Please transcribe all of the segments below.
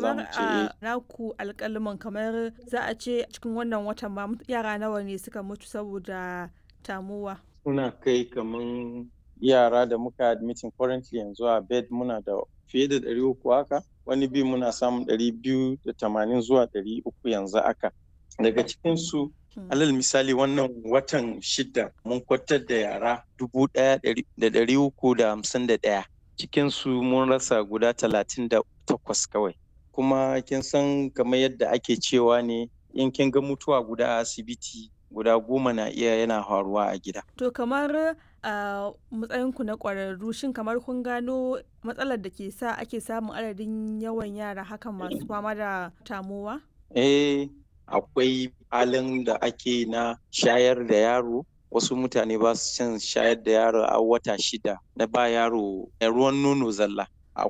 za mu kamar ce eh. a naku alƙaluman kamar za a ce cikin wannan watan ma yara nawa ne suka mutu saboda tamuwa. Muna kai kaman yara da muka admitting currently yanzu a bed muna da fiye da ɗari uku haka wani bi muna samun ɗari biyu da tamanin zuwa ɗari uku yanzu haka. Daga cikinsu Hmm. alal misali wannan watan shida mun kwatar da yara dubu ɗaya ɗari- da ɗari uku da hamsin da ɗaya. Cikinsu mun rasa guda talatin da takwas kawai. Kuma kin san kamar yadda ake cewa ne in kin ga mutuwa guda a asibiti guda goma na iya yana faruwa a gida. To kamar a matsayinku na ƙwararru shin kamar kun gano matsalar da ke sa ake samun adadin yawan yara hakan masu fama da tamowa? Eh, akwai halin da ake na shayar da yaro. Wasu mutane ba su son shayar da yaro a wata shida na ba yaro ruwan nono zalla.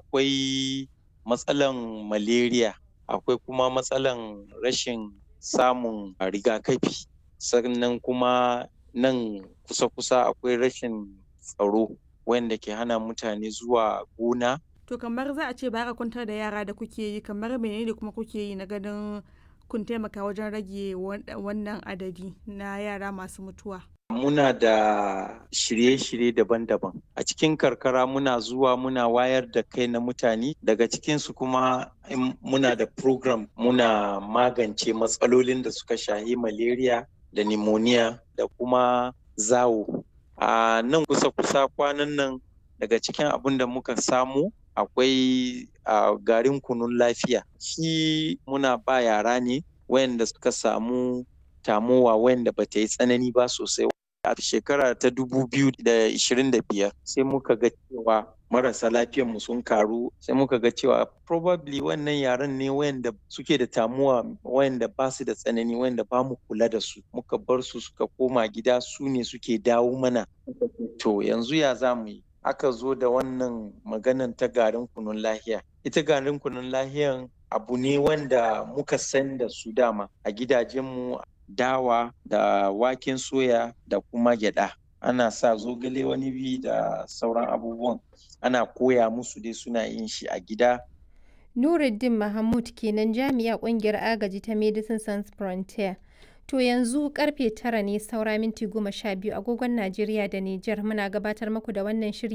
Akwai matsalan malaria, akwai kuma matsalan rashin samun rigakafi. Sannan kuma nan kusa-kusa akwai rashin tsaro wanda ke hana mutane zuwa gona To kamar za a ce ba ka kwantar da yara da kuke yi kamar menene kuma kuke yi na ganin kun taimaka wajen rage wan- wannan adadi na yara masu mutuwa. Muna da shirye-shirye daban-daban. A cikin karkara muna zuwa muna wayar da kai na mutane daga cikinsu kuma in muna da program muna magance matsalolin da suka shahi malaria da pneumonia da kuma zawo. A nan kusa-kusa kwanan nan daga cikin abin da muka samu akwai a garin kunun lafiya. Shi muna ba yara ne wayanda suka samu tamowa wayanda ba ta yi tsanani ba sosai. A shekara ta dubu biyu da ishirin da biyar sai muka ga cewa marasa lafiyan mu sun karu sai muka ga cewa probably wannan yaran ne wayanda suke da tamuwa wayanda ba su da tsanani wayanda ba mu kula da su muka bar su suka koma gida su ne suke dawo mana to yanzu ya za mu yi aka zo da wannan maganan ta garin kunun lahiya ita garin kunun lahiyan abu ne wanda muka san da su dama a gidajenmu dawa da waken soya da kuma gyada ana sa zogale wani bi da sauran abubuwan ana koya musu dai suna yin shi a gida Nuruddin Mahmud kenan jami'a kungiyar agaji ta Medicine Sans Frontier. To yanzu karfe tara ne saura minti goma sha biyu agogon Najeriya da Nijar muna gabatar muku da wannan shiri